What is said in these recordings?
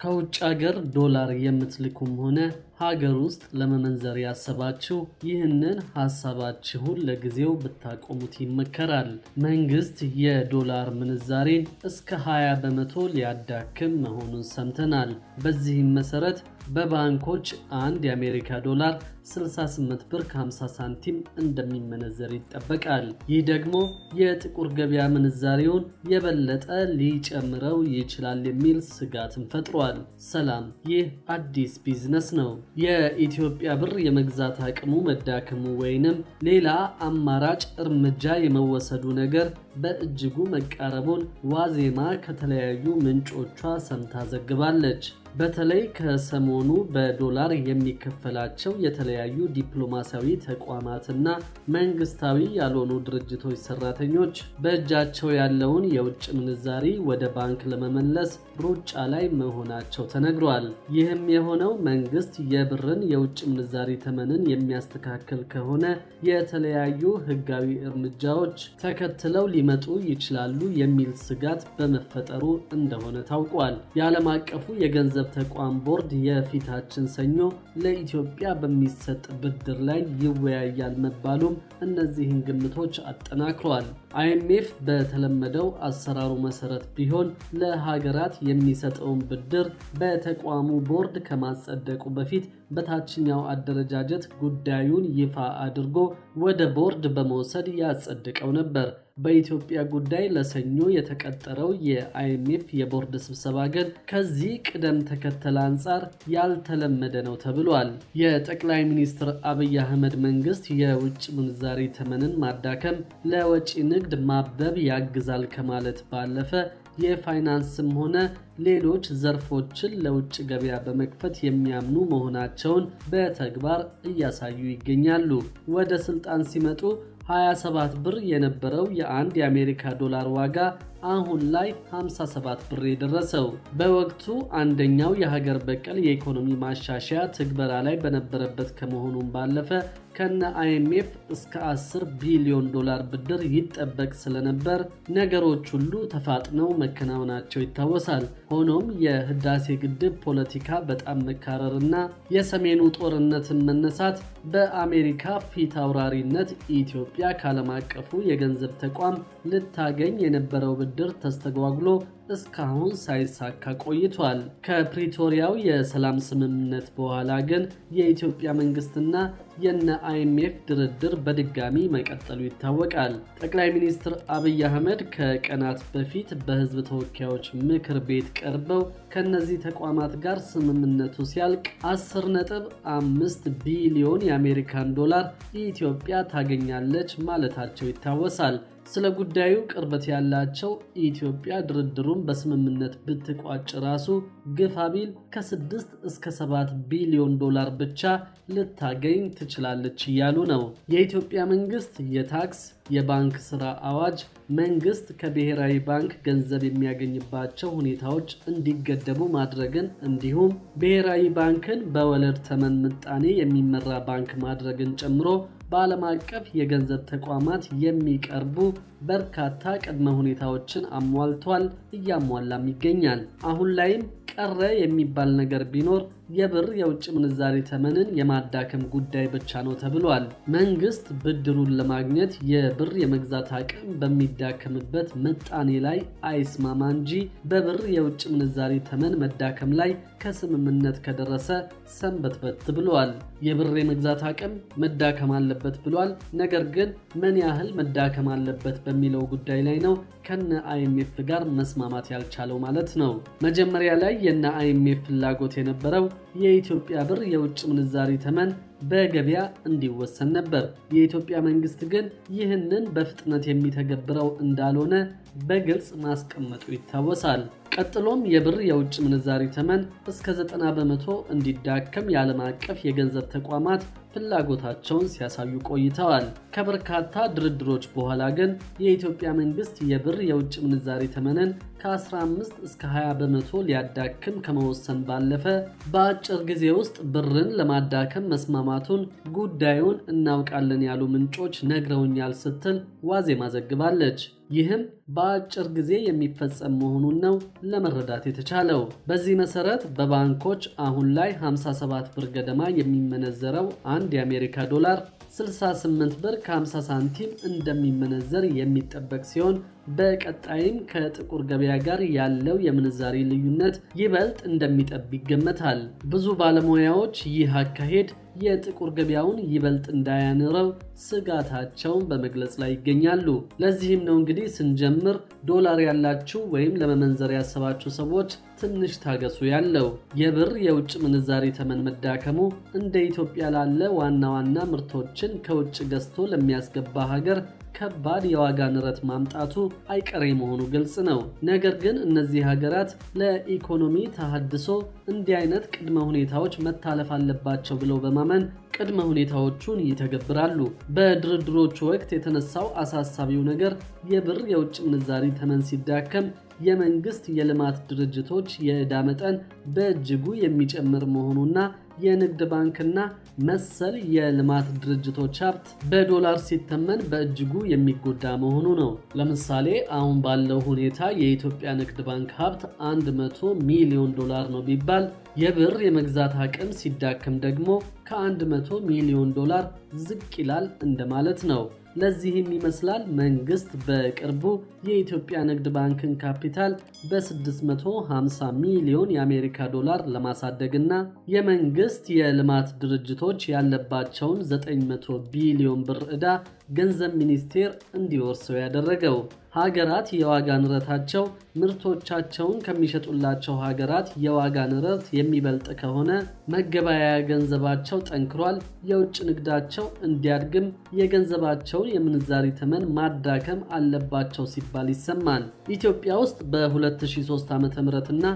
ከውጭ ሀገር ዶላር የምትልኩም ሆነ ሀገር ውስጥ ለመመንዘር ያሰባችሁ ይህንን ሀሳባችሁን ለጊዜው ብታቆሙት ይመከራል። መንግስት የዶላር ምንዛሬን እስከ 20 በመቶ ሊያዳክም መሆኑን ሰምተናል። በዚህም መሰረት በባንኮች አንድ የአሜሪካ ዶላር 68 ብር ከ50 ሳንቲም እንደሚመነዘር ይጠበቃል። ይህ ደግሞ የጥቁር ገበያ ምንዛሬውን የበለጠ ሊጨምረው ይችላል የሚል ስጋትን ፈጥሯል። ሰላም፣ ይህ አዲስ ቢዝነስ ነው። የኢትዮጵያ ብር የመግዛት አቅሙ መዳከሙ ወይንም ሌላ አማራጭ እርምጃ የመወሰዱ ነገር በእጅጉ መቃረቡን ዋዜማ ከተለያዩ ምንጮቿ ሰምታ ዘግባለች። በተለይ ከሰሞኑ በዶላር የሚከፈላቸው የተለያዩ ዲፕሎማሲያዊ ተቋማትና መንግስታዊ ያልሆኑ ድርጅቶች ሰራተኞች በእጃቸው ያለውን የውጭ ምንዛሪ ወደ ባንክ ለመመለስ ሩጫ ላይ መሆናቸው ተነግሯል። ይህም የሆነው መንግስት የብርን የውጭ ምንዛሪ ተመንን የሚያስተካክል ከሆነ የተለያዩ ህጋዊ እርምጃዎች ተከትለው ሊመጡ ይችላሉ የሚል ስጋት በመፈጠሩ እንደሆነ ታውቋል። የዓለም አቀፉ የገንዘብ ተቋም ቦርድ የፊታችን ሰኞ ለኢትዮጵያ በሚሰጥ ብድር ላይ ይወያያል መባሉም እነዚህን ግምቶች አጠናክሯል። አይኤምኤፍ በተለመደው አሰራሩ መሰረት ቢሆን ለሀገራት የሚሰጠውን ብድር በተቋሙ ቦርድ ከማጸደቁ በፊት በታችኛው አደረጃጀት ጉዳዩን ይፋ አድርጎ ወደ ቦርድ በመውሰድ ያጸድቀው ነበር። በኢትዮጵያ ጉዳይ ለሰኞ የተቀጠረው የአይኤምኤፍ የቦርድ ስብሰባ ግን ከዚህ ቅደም ተከተል አንጻር ያልተለመደ ነው ተብሏል። የጠቅላይ ሚኒስትር አብይ አህመድ መንግስት የውጭ ምንዛሪ ተመንን ማዳከም ለወጪ ንግድ ማበብ ያግዛል ከማለት ባለፈ የፋይናንስም ሆነ ሌሎች ዘርፎችን ለውጭ ገበያ በመክፈት የሚያምኑ መሆናቸውን በተግባር እያሳዩ ይገኛሉ። ወደ ስልጣን ሲመጡ 27 ብር የነበረው የአንድ የአሜሪካ ዶላር ዋጋ አሁን ላይ 57 ብር የደረሰው በወቅቱ አንደኛው የሀገር በቀል የኢኮኖሚ ማሻሻያ ትግበራ ላይ በነበረበት ከመሆኑም ባለፈ ከነ አይኤምኤፍ እስከ 10 ቢሊዮን ዶላር ብድር ይጠበቅ ስለነበር ነገሮች ሁሉ ተፋጥነው መከናወናቸው ይታወሳል። ሆኖም የህዳሴ ግድብ ፖለቲካ በጣም መካረርና የሰሜኑ ጦርነትን መነሳት በአሜሪካ ፊት አውራሪነት ኢትዮጵያ ከዓለም አቀፉ የገንዘብ ተቋም ልታገኝ የነበረው ብድር ተስተጓጉሎ እስካሁን ሳይሳካ ቆይቷል። ከፕሪቶሪያው የሰላም ስምምነት በኋላ ግን የኢትዮጵያ መንግስትና የነ አይኤምኤፍ ድርድር በድጋሚ መቀጠሉ ይታወቃል። ጠቅላይ ሚኒስትር አብይ አህመድ ከቀናት በፊት በህዝብ ተወካዮች ምክር ቤት ቀርበው ከነዚህ ተቋማት ጋር ስምምነቱ ሲያልቅ 10.5 ቢሊዮን የአሜሪካን ዶላር ኢትዮጵያ ታገኛለች ማለታቸው ይታወሳል። ስለ ጉዳዩ ቅርበት ያላቸው ኢትዮጵያ ድርድሩን በስምምነት ብትቋጭ ራሱ ግፋ ቢል ከ6 እስከ 7 ቢሊዮን ዶላር ብቻ ልታገኝ ትችላለች እያሉ ነው። የኢትዮጵያ መንግስት የታክስ የባንክ ስራ አዋጅ መንግስት ከብሔራዊ ባንክ ገንዘብ የሚያገኝባቸው ሁኔታዎች እንዲገደቡ ማድረግን እንዲሁም ብሔራዊ ባንክን በወለድ ተመን ምጣኔ የሚመራ ባንክ ማድረግን ጨምሮ በዓለም አቀፍ የገንዘብ ተቋማት የሚቀርቡ በርካታ ቅድመ ሁኔታዎችን አሟልቷል፣ እያሟላም ይገኛል። አሁን ላይም ቀረ የሚባል ነገር ቢኖር የብር የውጭ ምንዛሬ ተመንን የማዳከም ጉዳይ ብቻ ነው ተብሏል። መንግስት ብድሩን ለማግኘት የብር የመግዛት አቅም በሚዳከምበት ምጣኔ ላይ አይስማማ እንጂ በብር የውጭ ምንዛሬ ተመን መዳከም ላይ ከስምምነት ከደረሰ ሰንበትበት ብሏል። የብር የመግዛት አቅም መዳከም አለበት ብሏል። ነገር ግን ምን ያህል መዳከም አለበት በሚለው ጉዳይ ላይ ነው ከነ አይኤምኤፍ ጋር መስማማት ያልቻለው ማለት ነው። መጀመሪያ ላይ የነ አይኤምኤፍ ፍላጎት የነበረው የኢትዮጵያ ብር የውጭ ምንዛሪ ተመን በገበያ እንዲወሰን ነበር። የኢትዮጵያ መንግስት ግን ይህንን በፍጥነት የሚተገብረው እንዳልሆነ በግልጽ ማስቀመጡ ይታወሳል። ቀጥሎም የብር የውጭ ምንዛሪ ተመን እስከ 90 በመቶ እንዲዳከም የዓለም አቀፍ የገንዘብ ተቋማት ፍላጎታቸውን ሲያሳዩ ቆይተዋል። ከበርካታ ድርድሮች በኋላ ግን የኢትዮጵያ መንግስት የብር የውጭ ምንዛሬ ተመንን ከ15 እስከ 20 በመቶ ሊያዳክም ከመወሰን ባለፈ በአጭር ጊዜ ውስጥ ብርን ለማዳከም መስማማቱን ጉዳዩን እናውቃለን ያሉ ምንጮች ነግረውኛል ስትል ዋዜማ ዘግባለች። ይህም በአጭር ጊዜ የሚፈጸም መሆኑን ነው ለመረዳት የተቻለው። በዚህ መሰረት በባንኮች አሁን ላይ 57 ብር ገደማ የሚመነዘረው አንድ የአሜሪካ ዶላር 68 ብር ከ50 ሳንቲም እንደሚመነዘር የሚጠበቅ ሲሆን በቀጣይም ከጥቁር ገበያ ጋር ያለው የምንዛሪ ልዩነት ይበልጥ እንደሚጠብ ይገመታል። ብዙ ባለሙያዎች ይህ አካሄድ የጥቁር ገበያውን ይበልጥ እንዳያንረው ስጋታቸውን በመግለጽ ላይ ይገኛሉ። ለዚህም ነው እንግዲህ ስንጀምር ዶላር ያላችሁ ወይም ለመመንዘር ያሰባችሁ ሰዎች ትንሽ ታገሱ ያለው። የብር የውጭ ምንዛሪ ተመን መዳከሙ እንደ ኢትዮጵያ ላለ ዋና ዋና ምርቶችን ከውጭ ገዝቶ ለሚያስገባ ሀገር ከባድ የዋጋ ንረት ማምጣቱ አይቀሬ መሆኑ ግልጽ ነው። ነገር ግን እነዚህ ሀገራት ለኢኮኖሚ ተሃድሶ እንዲህ አይነት ቅድመ ሁኔታዎች መታለፍ አለባቸው ብለው በማመን ቅድመ ሁኔታዎቹን ይተገብራሉ። በድርድሮቹ ወቅት የተነሳው አሳሳቢው ነገር የብር የውጭ ምንዛሪ ተመን ሲዳከም የመንግስት የልማት ድርጅቶች የዕዳ መጠን በእጅጉ የሚጨምር መሆኑና የንግድ ባንክና መሰል የልማት ድርጅቶች ሀብት በዶላር ሲተመን በእጅጉ የሚጎዳ መሆኑ ነው። ለምሳሌ አሁን ባለው ሁኔታ የኢትዮጵያ ንግድ ባንክ ሀብት 100 ሚሊዮን ዶላር ነው ቢባል የብር የመግዛት አቅም ሲዳከም ደግሞ ከ100 ሚሊዮን ዶላር ዝቅ ይላል እንደማለት ነው። ለዚህም ይመስላል መንግስት በቅርቡ የኢትዮጵያ ንግድ ባንክን ካፒታል በ650 ሚሊዮን የአሜሪካ ዶላር ለማሳደግና የመንግስት የልማት ድርጅቶች ያለባቸውን 900 ቢሊዮን ብር ዕዳ ገንዘብ ሚኒስቴር እንዲወርሰው ያደረገው። ሀገራት የዋጋ ንረታቸው ምርቶቻቸውን ከሚሸጡላቸው ሀገራት የዋጋ ንረት የሚበልጥ ከሆነ መገበያያ ገንዘባቸው ጠንክሯል፣ የውጭ ንግዳቸው እንዲያድግም የገንዘባቸውን የምንዛሪ ተመን ማዳከም አለባቸው ሲባል ይሰማል። ኢትዮጵያ ውስጥ በ2003 ዓ ም እና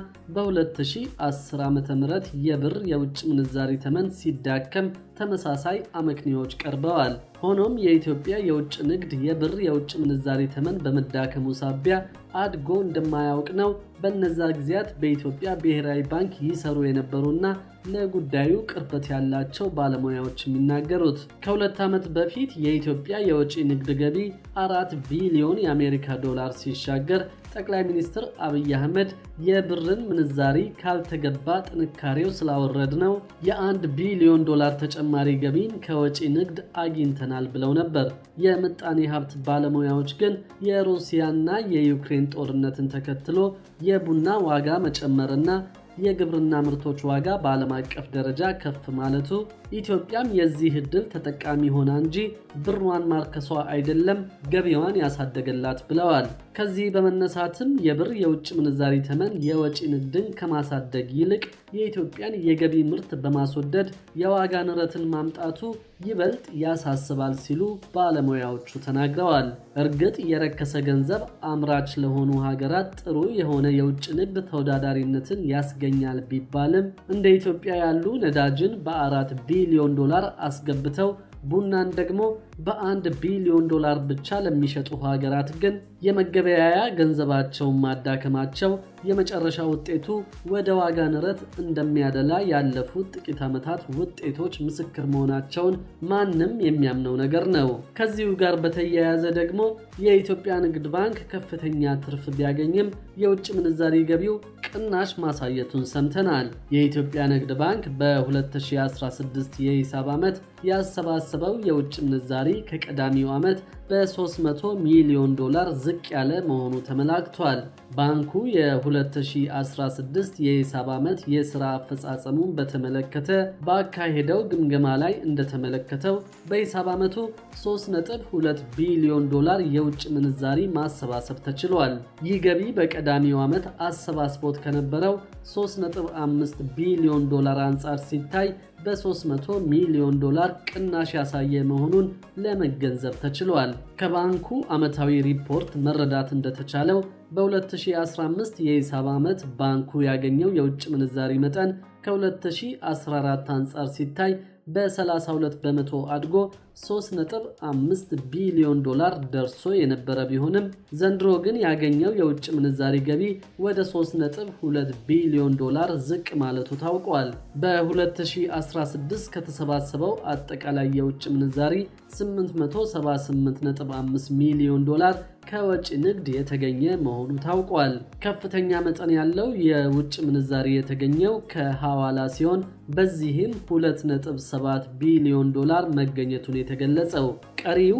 በ2010 ዓ ም የብር የውጭ ምንዛሪ ተመን ሲዳከም ተመሳሳይ አመክንዮዎች ቀርበዋል። ሆኖም የኢትዮጵያ የውጭ ንግድ የብር የውጭ ምንዛሪ ተመን በመዳከሙ ሳቢያ አድጎ እንደማያውቅ ነው በነዛ ጊዜያት በኢትዮጵያ ብሔራዊ ባንክ ይሰሩ የነበሩና ለጉዳዩ ቅርበት ያላቸው ባለሙያዎች የሚናገሩት። ከሁለት ዓመት በፊት የኢትዮጵያ የውጭ ንግድ ገቢ አራት ቢሊዮን የአሜሪካ ዶላር ሲሻገር ጠቅላይ ሚኒስትር አብይ አህመድ የብርን ምንዛሪ ካልተገባ ጥንካሬው ስላወረድ ነው የአንድ ቢሊዮን ዶላር ተጨማሪ ገቢን ከወጪ ንግድ አግኝተናል ብለው ነበር። የምጣኔ ሀብት ባለሙያዎች ግን የሩሲያና የዩክሬን ጦርነትን ተከትሎ የቡና ዋጋ መጨመርና የግብርና ምርቶች ዋጋ በዓለም አቀፍ ደረጃ ከፍ ማለቱ ኢትዮጵያም የዚህ ዕድል ተጠቃሚ ሆና እንጂ ብሯን ማርከሷ አይደለም ገቢዋን ያሳደገላት ብለዋል። ከዚህ በመነሳትም የብር የውጭ ምንዛሪ ተመን የወጪ ንግድን ከማሳደግ ይልቅ የኢትዮጵያን የገቢ ምርት በማስወደድ የዋጋ ንረትን ማምጣቱ ይበልጥ ያሳስባል ሲሉ ባለሙያዎቹ ተናግረዋል። እርግጥ የረከሰ ገንዘብ አምራች ለሆኑ ሀገራት ጥሩ የሆነ የውጭ ንግድ ተወዳዳሪነትን ያስገኛል ቢባልም እንደ ኢትዮጵያ ያሉ ነዳጅን በአራት ቢሊዮን ዶላር አስገብተው ቡናን ደግሞ በአንድ ቢሊዮን ዶላር ብቻ ለሚሸጡ ሀገራት ግን የመገበያያ ገንዘባቸውን ማዳከማቸው የመጨረሻ ውጤቱ ወደ ዋጋ ንረት እንደሚያደላ ያለፉት ጥቂት ዓመታት ውጤቶች ምስክር መሆናቸውን ማንም የሚያምነው ነገር ነው። ከዚሁ ጋር በተያያዘ ደግሞ የኢትዮጵያ ንግድ ባንክ ከፍተኛ ትርፍ ቢያገኝም የውጭ ምንዛሪ ገቢው ቅናሽ ማሳየቱን ሰምተናል። የኢትዮጵያ ንግድ ባንክ በ2016 የሂሳብ ዓመት ያሰባሰበው የውጭ ምንዛሪ ከቀዳሚው ዓመት በ300 ሚሊዮን ዶላር ዝቅ ያለ መሆኑ ተመላክቷል። ባንኩ የ2016 የሂሳብ ዓመት የሥራ አፈጻጸሙን በተመለከተ ባካሄደው ግምገማ ላይ እንደተመለከተው በሂሳብ ዓመቱ 3.2 ቢሊዮን ዶላር የውጭ ምንዛሪ ማሰባሰብ ተችሏል። ይህ ገቢ በቀዳሚው ዓመት አሰባስቦት ከነበረው 3.5 ቢሊዮን ዶላር አንጻር ሲታይ በ300 ሚሊዮን ዶላር ቅናሽ ያሳየ መሆኑን ለመገንዘብ ተችሏል። ከባንኩ ዓመታዊ ሪፖርት መረዳት እንደተቻለው በ2015 የሂሳብ ዓመት ባንኩ ያገኘው የውጭ ምንዛሪ መጠን ከ2014 አንጻር ሲታይ በ32 በመቶ አድጎ 3.5 ቢሊዮን ዶላር ደርሶ የነበረ ቢሆንም ዘንድሮ ግን ያገኘው የውጭ ምንዛሪ ገቢ ወደ 3.2 ቢሊዮን ዶላር ዝቅ ማለቱ ታውቋል። በ2016 ከተሰባሰበው አጠቃላይ የውጭ ምንዛሪ 878.5 ሚሊዮን ዶላር ከወጪ ንግድ የተገኘ መሆኑ ታውቋል። ከፍተኛ መጠን ያለው የውጭ ምንዛሪ የተገኘው ከሐዋላ ሲሆን በዚህም 2.7 ቢሊዮን ዶላር መገኘቱን የተገለጸው ቀሪው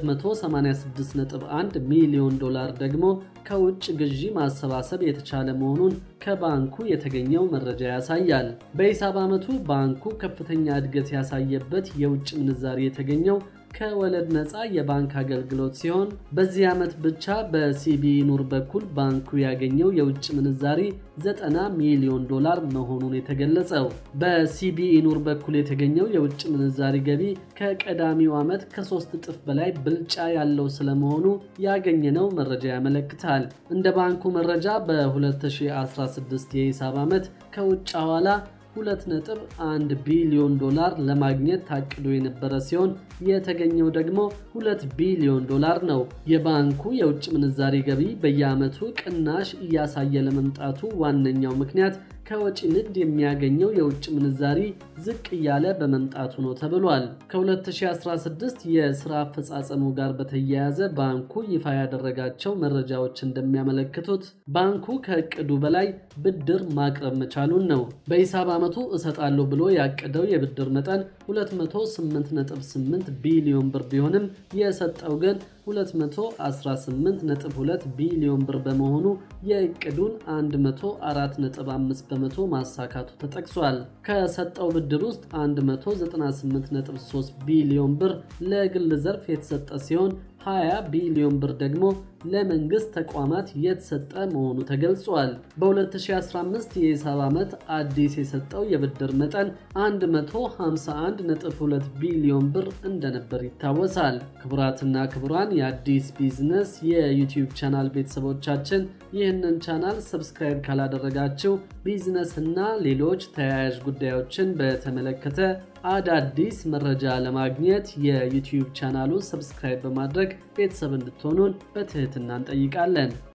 286.1 ሚሊዮን ዶላር ደግሞ ከውጭ ግዢ ማሰባሰብ የተቻለ መሆኑን ከባንኩ የተገኘው መረጃ ያሳያል። በሂሳብ ዓመቱ ባንኩ ከፍተኛ እድገት ያሳየበት የውጭ ምንዛሪ የተገኘው ከወለድ ነፃ የባንክ አገልግሎት ሲሆን በዚህ ዓመት ብቻ በሲቢኢ ኑር በኩል ባንኩ ያገኘው የውጭ ምንዛሪ 90 ሚሊዮን ዶላር መሆኑን የተገለጸው በሲቢኢ ኑር በኩል የተገኘው የውጭ ምንዛሪ ገቢ ከቀዳሚው ዓመት ከሶስት እጥፍ በላይ ብልጫ ያለው ስለመሆኑ ያገኘነው መረጃ ያመለክታል። እንደ ባንኩ መረጃ በ2016 የሂሳብ ዓመት ከውጭ ሐዋላ 2.1 ቢሊዮን ዶላር ለማግኘት ታቅዶ የነበረ ሲሆን የተገኘው ደግሞ 2 ቢሊዮን ዶላር ነው። የባንኩ የውጭ ምንዛሪ ገቢ በየዓመቱ ቅናሽ እያሳየ ለመምጣቱ ዋነኛው ምክንያት ከወጪ ንግድ የሚያገኘው የውጭ ምንዛሪ ዝቅ እያለ በመምጣቱ ነው ተብሏል። ከ2016 የስራ አፈጻጸሙ ጋር በተያያዘ ባንኩ ይፋ ያደረጋቸው መረጃዎች እንደሚያመለክቱት ባንኩ ከእቅዱ በላይ ብድር ማቅረብ መቻሉን ነው። በሂሳብ ዓመቱ እሰጣለሁ ብሎ ያቀደው የብድር መጠን 208.8 ቢሊዮን ብር ቢሆንም የሰጠው ግን 218.2 ቢሊዮን ብር በመሆኑ የእቅዱን 104.5 በመቶ ማሳካቱ ተጠቅሷል። ከሰጠው ብድር ውስጥ 198.3 ቢሊዮን ብር ለግል ዘርፍ የተሰጠ ሲሆን 20 ቢሊዮን ብር ደግሞ ለመንግስት ተቋማት የተሰጠ መሆኑ ተገልጿል። በ2015 የሂሳብ ዓመት አዲስ የሰጠው የብድር መጠን 151.2 ቢሊዮን ብር እንደነበር ይታወሳል። ክቡራትና ክቡራን የአዲስ ቢዝነስ የዩቲዩብ ቻናል ቤተሰቦቻችን ይህንን ቻናል ሰብስክራይብ ካላደረጋችሁ ቢዝነስ እና ሌሎች ተያያዥ ጉዳዮችን በተመለከተ አዳዲስ መረጃ ለማግኘት የዩቲዩብ ቻናሉን ሰብስክራይብ በማድረግ ቤተሰብ እንድትሆኑን በትህትና እንጠይቃለን።